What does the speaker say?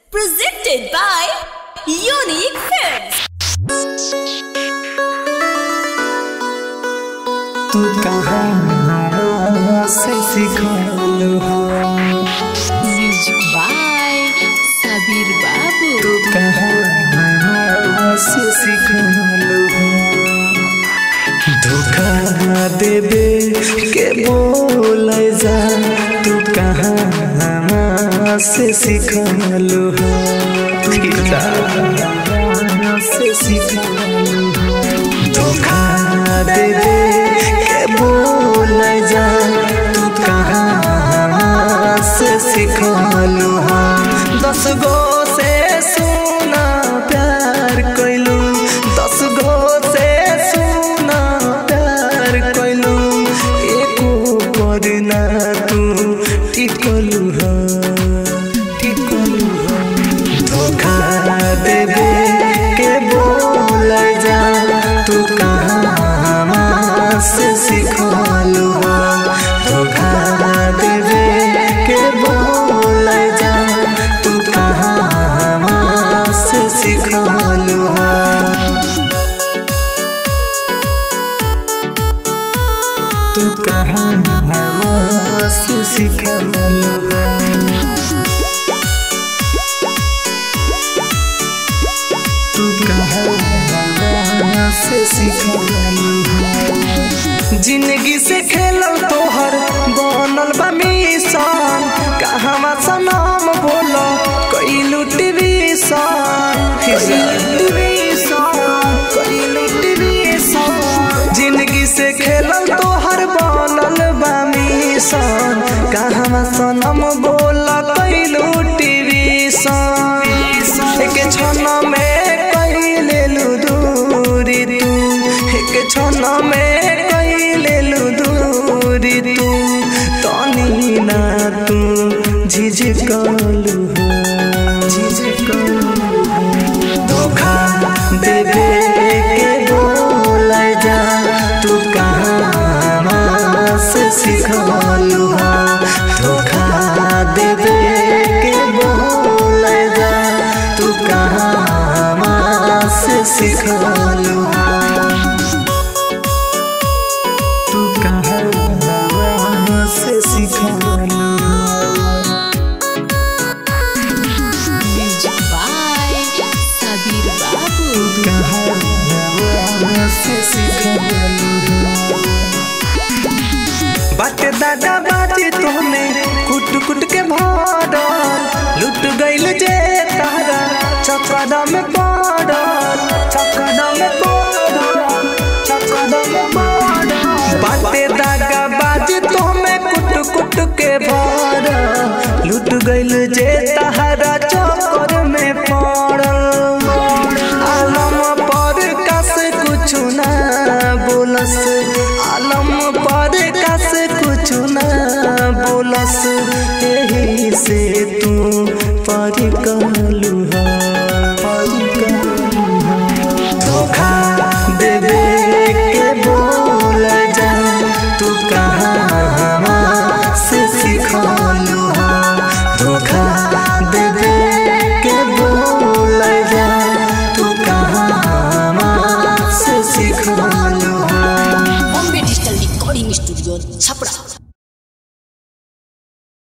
Presented by Unique Films. तू कहाँ से सिखलू हो Music by Sabir Babu. तू कहाँ से सिखलू हो धोखा देबे के बोल जा तू कहाँ से सिखलू हो कहाँ से सिखलू हो धोखा देबे के बोल जा तू कहाँ से सिखलू हो दस गो से सुना प्यार कैलू दस गो से सुना प्यार कैलू एको पर ना तू टिकलू हो टिकलू हो धोखा देबे के बोल जा तू कहाँ से सिखलू हो धोखा देबे के बोल जा तू कहाँ से सिखलू हो तू कहाँ से सिखलू हो तू कहाँ से सिखलू हो जिंदगी से खेलल तोहर बनल बा मिशन कहवा सनाम बोलो कैलू टीवी जिंदगी से खेलल तोहर बनल बा मिशन कहवा सनम बोला कैलू टीवी एक क्षण में कैलेलू दूरी तू एक क्षण में कैलेलू दूरी तू तनी ना तू झिझकलू हो झिझकलू हो धोखा देबे के बोल जा तू कहाँ से सिखलू हो धोखा देबे के बोल जा तू कहाँ से सिखलू हो तू कहाँ से सिखलू हो Music by Sabir Babu. बाटे दादा बाजी तोने कुट कुट के भरल लुट गइल जे तारा चकदा में पड़ल चकदा में पड़ल चकदा में पड़ल बाटे दादा बाजी तोने कुट कुट के भरल लुट गइल जे तारा चक्कर में पड़ल आलम पर कस कुछ ना बोलस आलम पर कस कुछ ना बोलस यही से तू पर कहलू हा